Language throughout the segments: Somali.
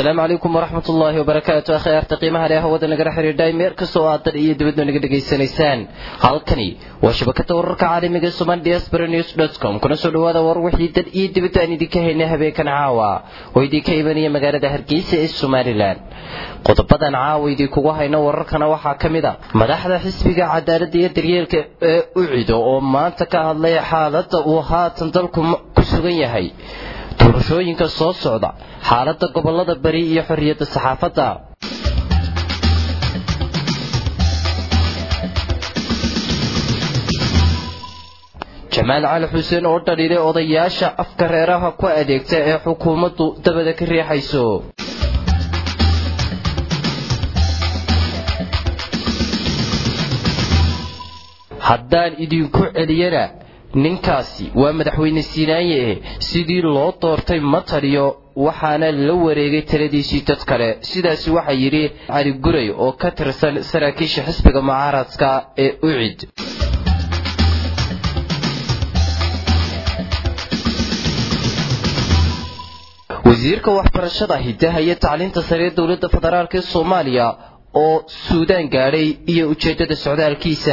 asalaamu calaykum waraxmat ullaahi wabarakaatu akhyaarta qiimaha leh hawada nagala xidhiidhay meer kastoo aad dal iyo dibadna naga dhegaysanaysaan halkani waa shabakada wararka caalamiga somal diaspora news com kuna soo dhawaada war wixii dal iyo dibadda aan idinka haynay habeenkan caawa oo idinka imanaya magaalada hargeysa ee somalilan qodobadan caawa idinkugu hayno wararkana waxaa ka mid a madaxda xisbiga cadaaladda iyo daryeelka ee ucido oo maanta ka hadlay xaaladda uu haatan dalku ku sugan yahay doorashooyinka soo socda xaaladda gobolada bari iyo xorriyadda saxaafadda jamaal cali xuseen oo dhaliilay odayaasha afka reeraha ku adeegta ee xukuumaddu dabada ka riixayso haddaan idinku celiyana ninkaasi waa madaxweyne siinaanye eh sidii loo doortay ma taliyo waxaana la wareegay taladiisii dad kale sidaasi waxaa yidhi cali guray oo ka tirsan saraakiisha xisbiga mucaaradka ee ucid wasiirka waxbarashada hidaha iyo tacliinta sare ee dowladda federaalk ee soomaaliya oo suudaan gaadhay iyo ujeeddada socdaalkiisa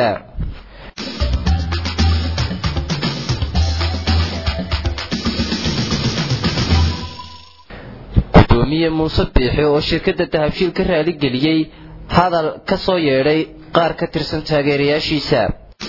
gudoomiye muuse biixi oo shirkadda dahabshiil ka raaligeliyey hadal ka soo yeedhay qaar ka tirsan taageerayaashiisa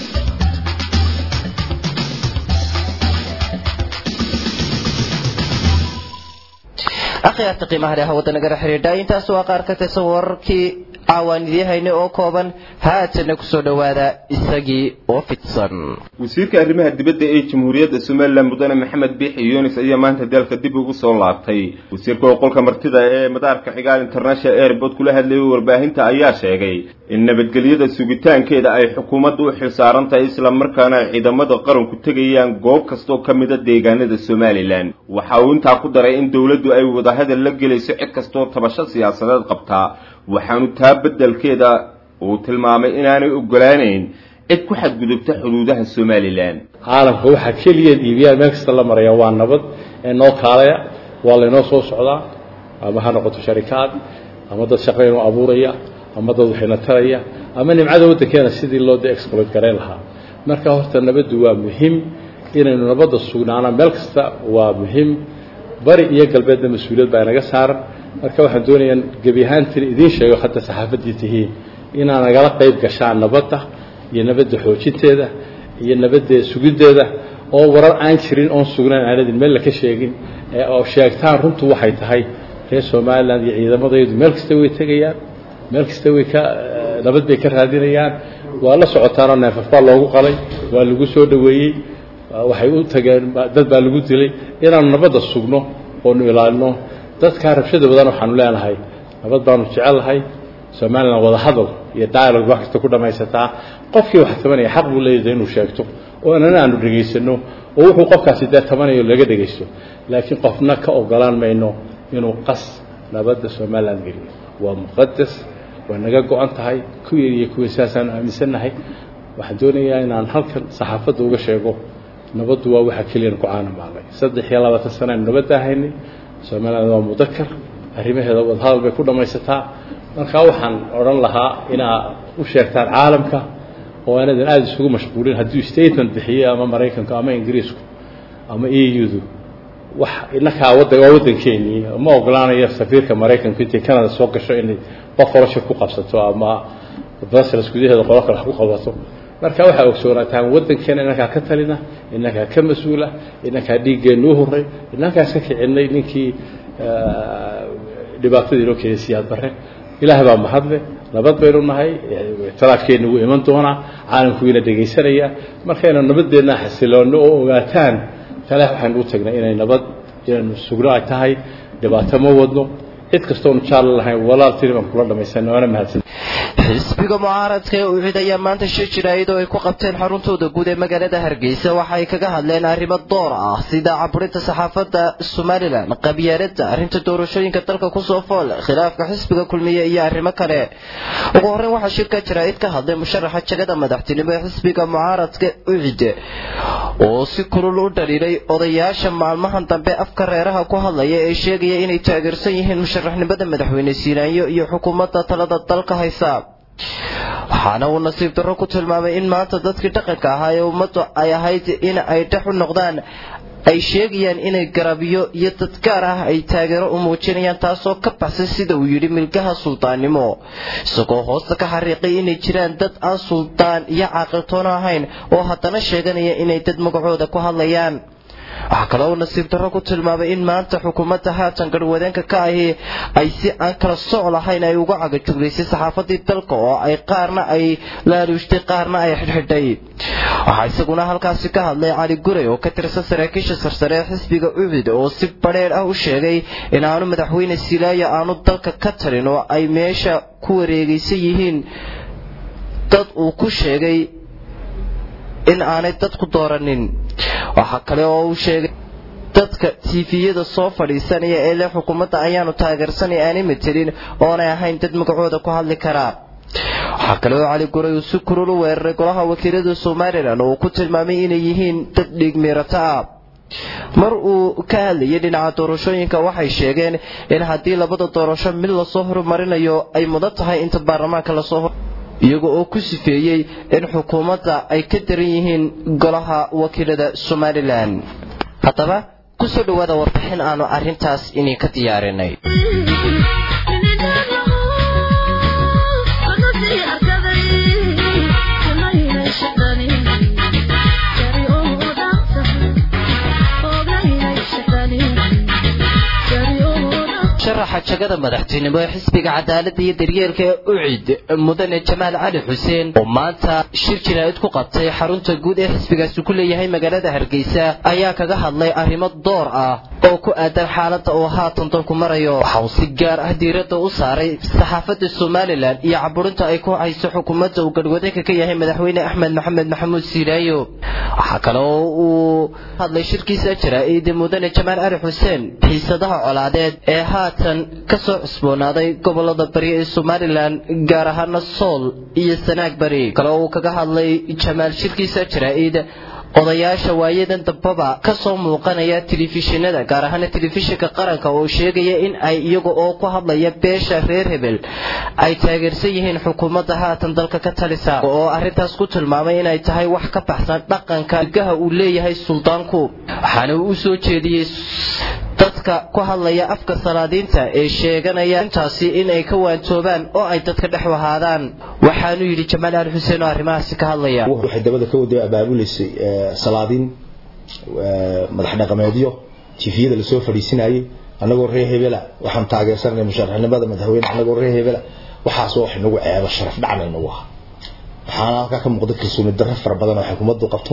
akhyaarta qiimaha leh hawada nagala xidhiidha intaas waa qaar ka tirsan wararkii caawaan idiin haynay oo kooban haatana kusoo dhowaada isagii oo fidsan wasiirka arrimaha dibadda ee jamhuuriyadda somalilan mudane maxamed biixi yunis ayaa maanta dalka dib ugu soo laabtay wasiirka oqolka martida ee madaarka cigaal international airport kula hadlayay warbaahinta ayaa sheegay in nabadgelyada sugitaankeeda ay xukuumadda u xilsaaran tahay islamarkaana ay ciidamada qaranku tegayaan goob kastoo ka mida deegaanada somalilan waxa uu intaa ku daray in dowladdu ay wadahadal la gelayso cid kastoo tabasho siyaasadeed qabtaa waxaanu taa beddelkeeda uu tilmaamay inaanay ogolaanayn cid ku xadgudubta xuduudaha somalilan caalamka waxaa keliya iibiyaan meel kasta la maraya waa nabad ee noo kaalaya waa laynoo soo socdaa ama ha noqoto sharikaad ama dad shaqaynoo abuuraya ama dad waxayna taraya ama nimcada waddankeena sidii loo de exploit garayn lahaa marka horta nabaddu waa muhiim inaynu nabadda sugnaana meel kasta waa muhiim bari iyo galbeedna mas-uuliyad baa inaga saaran marka waxaan doonayaa gebi ahaantiin idiin sheego hadda saxaafaddii tihiin inaa nagala qayb gashaan nabadda iyo nabadda xoojinteeda iyo nabadda sugiddeeda oo warar aan jirin oon sugnayn aanadin meel laka sheegin oo sheegtaan runtu waxay tahay reer somalilan iyo ciidamadaydu meel kasta way tegayaan meel kasta way ka nabad bay ka raadinayaan waa la socotaanoo neefaf baa loogu qalay waa lagu soo dhoweeyey waxay u tageen dad baa lagu dilay inaanu nabadda sugno oonu ilaalino dadkaa rabshada badan waxaanu leenahay nabad baanu jecelahay somalilan wada hadal iyo dialogue wax kasta ku dhammaysataa qofkii wax tabanaya xaq buu leeyahay inuu sheegto oo inana aanu dhegaysano oo wuxuu qofkaasi dee tabanayo laga dhegaysto laakiin qofna ka ogolaan mayno inuu qas nabadda somalilan geliyo waa muqadas waa naga go-an tahay ku yar iyo kuwii saasaanu aaminsannahay waxaan doonayaa inaan halkan saxaafadda uga sheego nabaddu waa waxa keliyan ku caanamaalnay saddex iyo labaatan sana aynu nabadda ahaynay somaliland waa mudakar arrimaheeda wadahadal bay ku dhammaysataa markaa waxaan odhan lahaa inaa u sheegtaan caalamka oo aanadan aada isugu mashquulin hadduu statement bixiyo ama maraykanku ama ingiriisku ama e u-du wax inakaa wadda waa waddankeenii ma ogolaanayo safiirka maraykanku intay canada soo gasho inay boqorasha ku qabsato ama brussels gudaheeda qolo kale wax ku qabato marka waxaa ogsoonataan waddankeena inankaa ka talina inankaa ka mas-uula inankaa dhiiggeennu u horay inankaas ka kicinay ninkii dhibaatadii inoo keenay siyaad barre ilaah baa mahadle nabad baynu nahay ictiraafkeenna wuu iman doonaa caalamku wiina dhegaysanaya markaynu nabadeenna xasiloonno oo ogaataan talaah waxaynu u tagnay inay nabad inaynu sugno ay tahay dhibaato ma wadno cid kastoonu jaallo lahayn walaal tiri baan kula dhamaysanay waana mahadsan xisbiga mucaaradka ee ucid ayaa maanta shir jiraayad oo ay ku qabteen xaruntooda guud ee magaalada hargeysa waxa ay kaga hadleen arrimo door ah sida caburinta saxaafadda somalilan qabyaaladda arrinta doorashooyinka dalka kusoo fool khilaafka xisbiga kulmiye iyo arrimo kale ugu horreyn waxaa shirka jiraayad ka hadlay musharaxa jagada madaxtinimo ee xisbiga mucaaradka ucid oo si kulul u dhaliilay odayaasha maalmahan dambe afka reeraha ku hadlaya ee sheegaya inay taageersan yihiin musharaxnimada madaxweyne siinaanyo iyo xukuumadda talada dalka haysa waxaana uu nasiib darro ku tilmaamay in maanta dadkii dhaqanka ahaa ee ummaddu ay ahayd in ay dhex u noqdaan ay sheegayaan inay garabyo iyo dad gaar ah ay taageero u muujinayaan taasoo ka baxsan sida uu yidhi milkaha suldaannimo isagoo hoosta ka xariiqay inay jiraan dad aan suldaan iyo caaqiltoono ahayn oo haddana sheeganaya inay dad magacooda ku hadlayaan waxaa kaloo uu nasiib darro ku tilmaamay in maanta xukuumadda haatan garhwadeenka ka ahi ay si aan kala soc lahayn ay uga cagajuglaysay saxaafadii dalka oo ay qaarna ay laaluushtay qaarna ay xidhxidhay waxaa isaguna halkaasi ka hadlay cali guray oo ka tirsan saraakiisha sarsare ee xisbiga ucid oo si badheer ah u sheegay in aanu madaxweyne silaayo aanu dalka ka tarin oo ay meesha ku wareegaysan yihiin dad uu ku sheegay in aanay dadku dooranin waxaa kale oo uu sheegay dadka tiifiyada soo fadhiisanaya ee leh xukuumadda ayaanu taageersanay aanay matelin oonay ahayn dad magacooda ku hadli karaa waxaa kale oo cali guray uu si kurul u weeraray golaha wakiilada somalilan oo uu ku tilmaamay inay yihiin dad dhiigmiirato ah mar uu ka hadlayay dhinaca doorashooyinka waxay sheegeen in haddii labada doorasho mid lasoo horumarinayo ay mudan tahay inta baarlamaanka lasoo iyaga oo ku sifeeyey in xukuumadda ay ka daran yihiin golaha wakiilada somalilan haddaba ku soo dhowaada warbixin aanu arrintaas inay ka diyaarinay sharaxa jagada madaxtinimo ee xisbiga cadaaladda iyo daryeelka ee ucid mudane jamaal cali xuseen oo maanta shir jinaa'id ku qabtay xarunta guud ee xisbigaasi ku leeyahay magaalada hargeysa ayaa kaga hadlay arrimo door ah oo ku aadan xaaladda uu haatan dalku marayo waxa uu si gaar ah diiradda u saaray saxaafadda somalilan iyo caburinta ay ku hayso xukuumadda uu garhwadeenka ka yahay madaxweyne axmed maxamed maxamuud siilaayo waxaa kale oo uu hadlay shirkiisa jaraa'id mudane jamaal cali xuseen xiisadaha colaadeed ee haatan ka soo cusboonaaday gobolada bari ee somalilan gaar ahaana sool iyo sanaag bari kale oo uu kaga hadlay jamaal shirkiisa jaraa'id odayaasha waayadan dambaba ka soo muuqanaya telefishinada gaar ahaana telefishinka qaranka oo sheegaya in ay iyaga oo ku hadlaya beesha reer hebel ay taageersan yihiin xukuumadda haatan dalka ka talisa oo arrintaas ku tilmaamay inay tahay wax ka baxsan dhaqanka gaha uu leeyahay suldaanku waxaana uu u soo jeediyey dadka ku hadlaya afka salaadiinta ee sheeganaya intaasi in ay ka waantoobaan oo ay dadka dhex wahaadaan waxaanu yidhi jamaal ali xuseen oo arrimahaasi ka hadlaya waxay dabada ka wada abaabuleysay salaadiin madax dhaqameedyo tifiyada lasoo fadhiisinayay annagoo reer hebela waxaan taageersanay musharaxnimada madaxweyne annagoo reer hebela waxaasoo wax inagu ceebo sharaf dhacna inagu aha waxaana halkaa ka muuqda kalsooni darro fara badan oo xukuumaddu qabto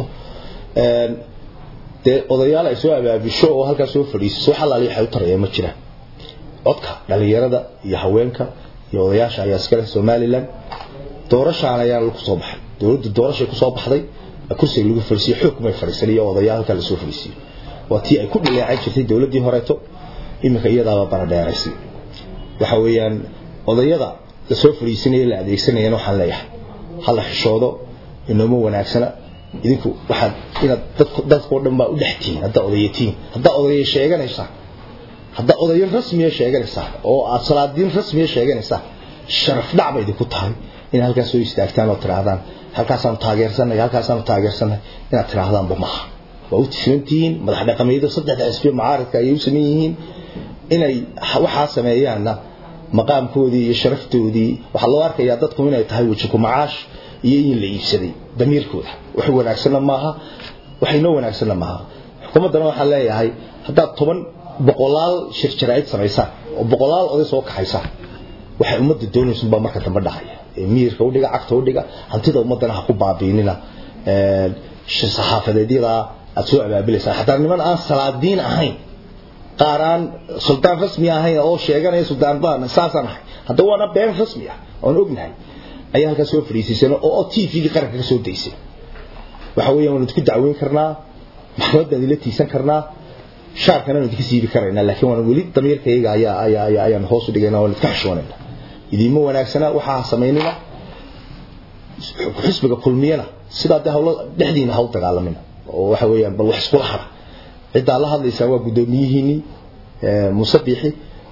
dee odayaal ay soo abaabisho oo halkaa soo fadhiisiso wax allaali waxay u taraya ma jiraan codka dhalinyarada iyo haweenka iyo odayaasha ayaa iskale somalilan doorashaan ayaa lagu soo baxay dowladdu doorashay kusoo baxday kursiga lagu fadhiisiyo xoog kumay fadhiisan iyo odayaal halkaa lasoo fadhiisiyo waa tii ay ku dhileecan jirtay dowladdii horeeto iminka iyadaaba baradheeraysay waxa weeyaan odayada lasoo fadhiisanaya la adeegsanayana waxaan leeyahay hala xishoodo inooma wanaagsana idinku waxaad inaad dadku dadkoo dhan baa u dhex tihiin haddaa odayatiin haddaa odaya sheeganaysaa haddaa odayo rasmiya sheeganaysaa oo aad salaadiin rasmiya sheeganaysaa sharaf dhac ba idinku tahay inaad halkaas soo istaagtaan oo tidhaahdaan halkaasaanu taageersanay halkaasaanu taageersanay inaad tidhaahdaanba maaha waa u tifilantihiin madax dhaqameedo saddexda xisbiyo macaaridka ayay u sameyn yihiin inay waxaa sameeyaanna maqaamkoodii iyo sharaftoodii waxaa loo arkayaa dadku inay tahay wejiku macaash iyo in la iibsaday damiirkooda wax wanaagsanna maaha wax inoo wanaagsanna maaha xukuumaddana waxaan leeyahay haddaad toban boqolaal shir jaraa'id samaysaan oo boqolaal oday soo kaxaysaan waxay ummadda doonaysunbaa marka dambe dhahaya miirka udhiga cagta udhiga hantida ummaddana ha ku baabiinina saxaafadeedyadaa aad soo abaabilaysaan xataa niman aan salaadiin ahayn qaar aan suldaan rasmi ahayn oo sheeganaya suldaan baan saasaan ahay haddaba waana been rasmi ah oon ognahay ayaa halkaa soo fadhiisiisan oo t v-gii qaranka ka soo daysay waxa weeyaan waan idinku dacweyn karnaa maxkamad baan idila tiisan karnaa shaarkana waan idinka siibi karaynaa laakiin waan weli damiirkayga ayaa ayaa ayaa ayaan hoos u dhigayna waan idinka xishoonayna idiinma wanaagsana waxaa samaynina xisbiga kulmiyana sidaa dee hawlo dhexdiina ha u dagaalamina oo waxa weeyaan bal wax iskula hara ciddaa la hadlaysaa waa guddoomiyihiinii muuse biixi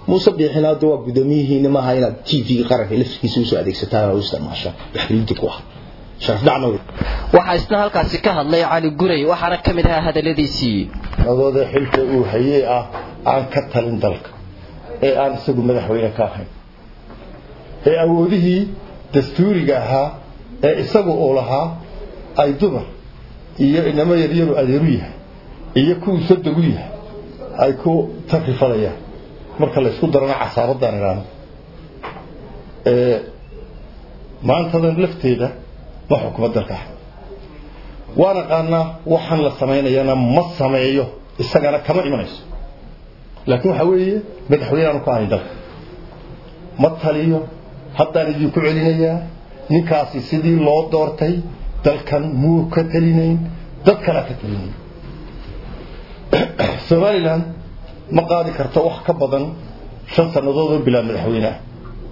muuse biixina hadda waa guddoomiyihiina maaha inaad t v-ga qaranka laftirkiisa usoo adeegsataan oo u isticmaashaan waxgelinta ku ah sharaf dhacna wey waxaa isna halkaasi ka hadlay cali guray waxaana ka mid ahaa hadalladiisii nadooda xilka uu hayey ah aan ka talin dalka ee aan isagu madaxweyne ka ahayn ee awoodihii dastuuriga ahaa ee isagu uu lahaa ay dumar iyo inamo yaryaru adeeru yahay iyo kuwuu sodogu yahay ay ku takrifalayaan marka la isku darana casaabaddaan idhaano maantadan lafteeda ma xukuma dalka ah waan aqaanaa waxaan la samaynayana ma sameeyo isagana kama imanayso laakiin waxaa weeye madaxweyne aanu ka ahayn dalka ma taliyo haddaan idinku celinayaa ninkaasi sidii loo doortay dalkan muu ka talinayn dad kalea ka talinayn somalilan ma qaadi karto wax ka badan shan sannadood oo bilaa madaxweyne ah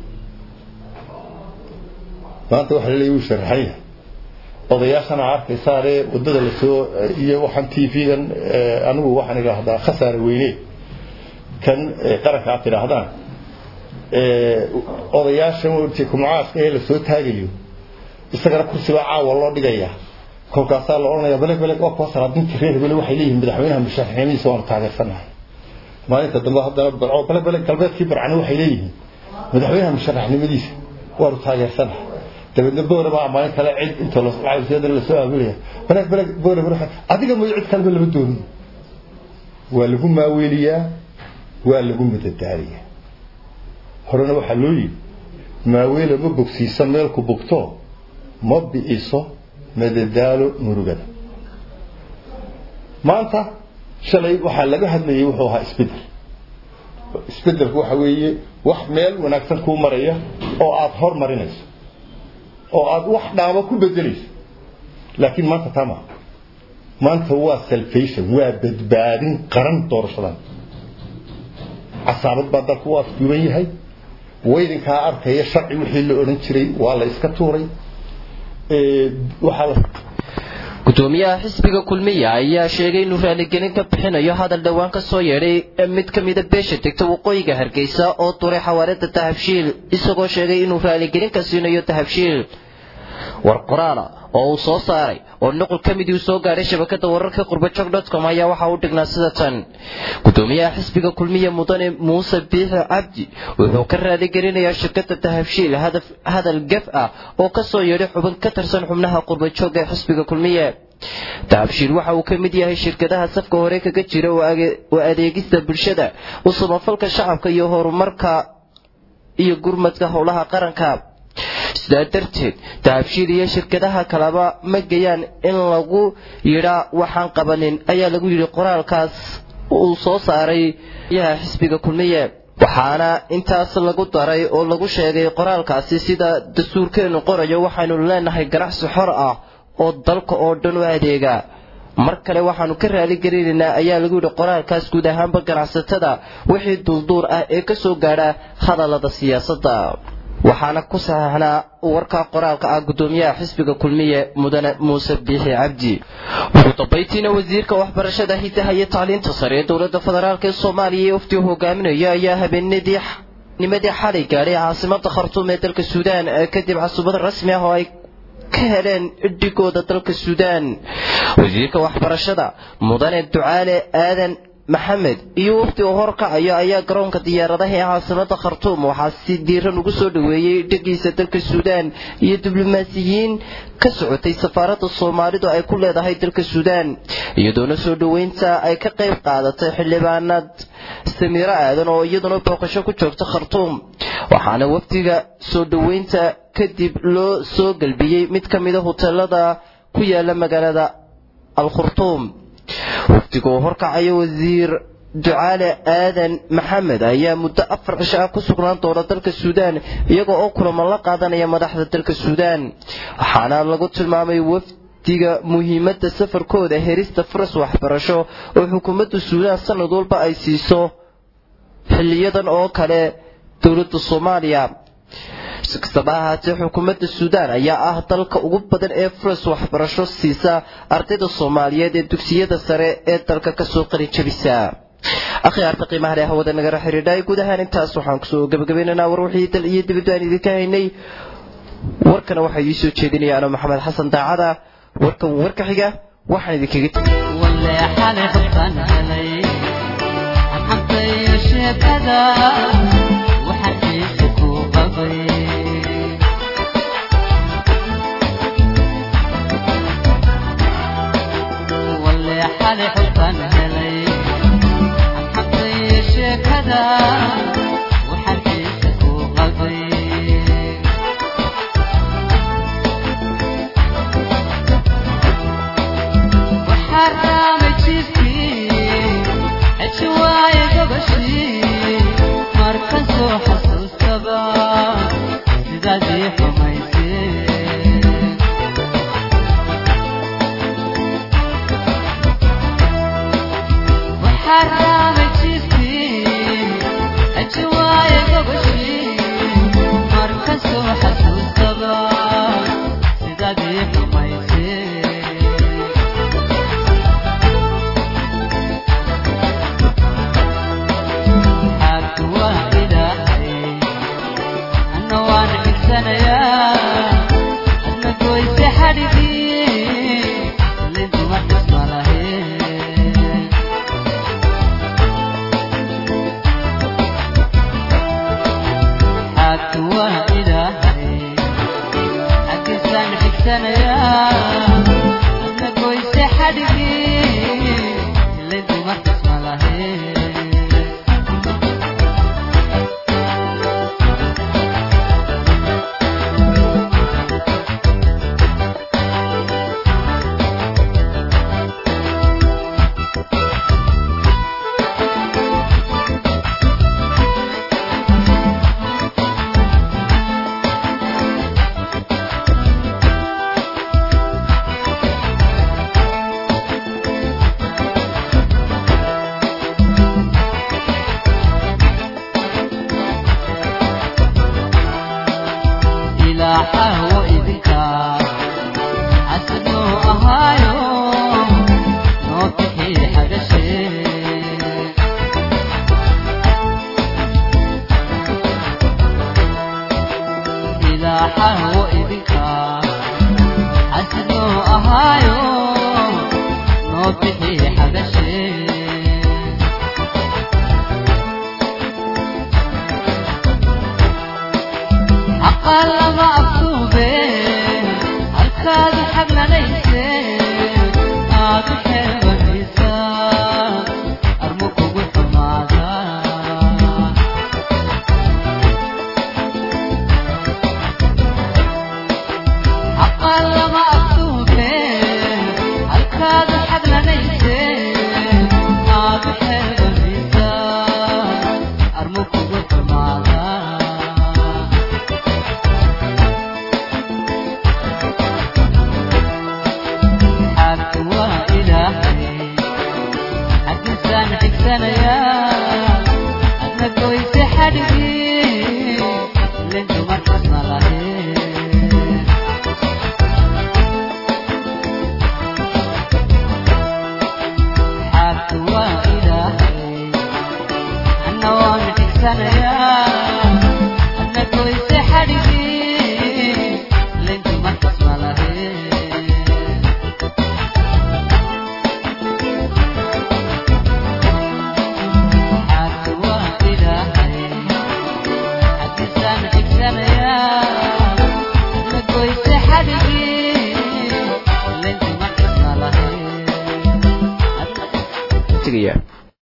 maanta waxa laleeya wuu sharaxan yahay odayaashana arkaysaanee waddada lasoo iyo waxaan t v-gan anigu waxaan idhaahdaa khasaare weyne kan qaranka aad tidhaahdaan odayaashan kumcaaska ee lasoo taagayo isagana kursibaa caawa loo dhigayaa kolkaasaa la odhanaya beleg beleg waa kuwa salaadintii reer hebele waxay leeyihiin madaxweynaha musharaxnimadiisa waanu taageersanahay maalinta dambe haddana barco beleg beleg galbeedkii barcane waxay leeyihiin madaxweynaha musharaxnimadiisa waanu taageersanahay dabeedna boore baa maalin kale cid inta lacagseeda lasoo aamilaya beleg beleg boore boore adiga mooyo cid kaleba lama doonin waa lagu maaweeliyaa waa lagu madadaaliyaa horena waxaa loo yidhi maaweela ma bogsiiso meelku bogto ma bi'iso madadaalo murugada maanta shalay waxaa laga hadlayay wuxuu ahaa isbedel isbedelku waxa weeye wax meel wanaagsan kuu maraya oo aada hormarinayso oo aada wax dhaamo ku bedelayso laakiin maanta tama maanta waa salvation waa badbaadin qaran doorashadan casaabad baa dalku u afduuban yahay waydinkaa arkaya sharci wixii la odhan jiray waa la iska tuuray waxaa gudoomiyaha xisbiga kulmiya ayaa sheegay inuu raaligelin ka bixinayo hadal dhowaan ka soo yeedhay mid ka mida beesha degta waqooyiga hargeysa oo duray xawaalada dahabshiil isagoo sheegay inuu raaligelin ka siinayo dahabshiil war qoraala oo uu soo saaray oo nuqul ka midii uu soo gaadhay shabakada wararka qurbajog com ayaa waxa uu dhignaa sida tan gudoomiyaha xisbiga kulmiya mudane muuse biixi cabdi wuxuu ka raaligelinayaa shirkada dahabshiil hadal gaf ah oo ka soo yeedhay xubin ka tirsan xubnaha qurbajooga ee xisbiga kulmiye dahabshiil waxa uu ka mid yahay shirkadaha safka hore kaga jira oo adeegista bulshada u samafalka shacabka iyo horumarka iyo gurmadka howlaha qaranka sidaa darteed dahabshiil iyo shirkadaha kaleba ma gayaan in lagu yidhaa waxaan qabanin ayaa lagu yidhi qoraalkaas uu soo saaray yaha xisbiga kulmiye waxaana intaas lagu daray oo lagu sheegay qoraalkaasi sida dastuurkeenu qorayo waxaynu leenahay ganacsi xor ah oo dalka oo dhan u adeega mar kale waxaanu ka raaligelinaynaa ayaa lagu yidhi qoraalkaas guud ahaanba ganacsatada wixii duulduur ah ee ka soo gaadha hadallada siyaasadda waxaana ku saxaxnaa warka qoraalka ah gudoomiyaha xisbiga kulmiye mudane muuse biixi cabdi ugu dambaytiina wasiirka waxbarashada hidaha iyo tacliinta sare ee dowladda federaalk ee soomaaliya ee uftii hogaaminayo ayaa habeenadii nimadii xalay gaadhay caasimada khartuum ee dalka suudaan kadib casubad rasmi ah oo ay ka heleen dhigooda dalka suudaan wasiirka waxbarashada mudane ducaale aadan maxamed iyo wafdi oo horkacayo ayaa garoonka diyaaradaha ee caasimada khartuum waxaa si diiran ugu soo dhoweeyey dhegiisa dalka suudaan iyo diblomaasiyiin ka socotay safaaradda soomaalidu ay ku leedahay dalka suudaan iyadoona soo dhoweynta ay ka qayb qaadatay xildhibaanad samiiro aadan oo iyaduna booqasho ku joogta khartuum waxaana wafdiga soo dhoweynta kadib loo soo galbiyey mid ka mida hoteelada ku yaala magaalada alkhurtuum wafdiga oo horkacayo wasiir ducaale aadan maxamed ayaa muddo afar cisho ah ku sugnaan doona dalka suudaan iyaga oo kulamo la qaadanaya madaxda dalka suudaan waxaana lagu tilmaamay wafdiga muhiimadda safarkooda herista faras waxbarasho oo xukuumadda suudaan sanad walba ay siiso xiliyadan oo kale dowladda soomaaliya si kastaba ahaatee xukuumadda suudaan ayaa ah dalka ugu badan ee faras waxbarasho siisa ardayda soomaaliyeed ee dugsiyada sare ee dalka kasoo qarin jabisa akhyaarta qiimaha leh hawada nagala xidhiidhay guud ahaan intaas waxaan kusoo gabagabaynaynaa war wixii dal iyo dibadda aan idinka haynay warkana waxaa ii soo jeedinaya ano maxamed xasan daacada warkan warka xiga waxaan idinkaga tegaya